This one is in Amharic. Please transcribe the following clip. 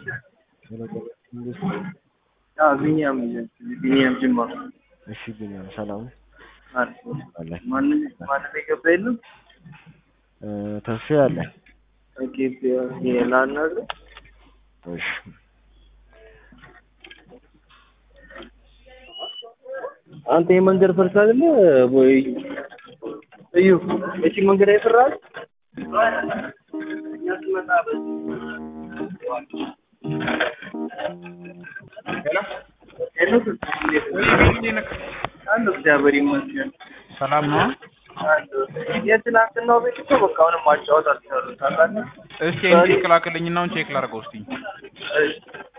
አዎ ቢኒያም ቢኒያም ጅማ እሺ ቢኒያም ሰላም አሪፍ ነው። አለ ማንም ማንም የገባ የለም። እ፣ ተስፋ አለ ኦኬ ላናግር እሺ አንተ የመንገድ ፈርስ አይደለ ወይ? እዩ እቺ መንገድ አይፈራል። እኛ ስመጣ እግዚአብሔር ይመስገን። ሰላም ነው። የትናንትናው ቤት እኮ በቃ አሁንም ማጫወት አልቻሉም ታውቃለህ። እስቲ ይሄን ቼክ ላክልኝና አሁን ቼክ ላድርገው እስቲ። እሺ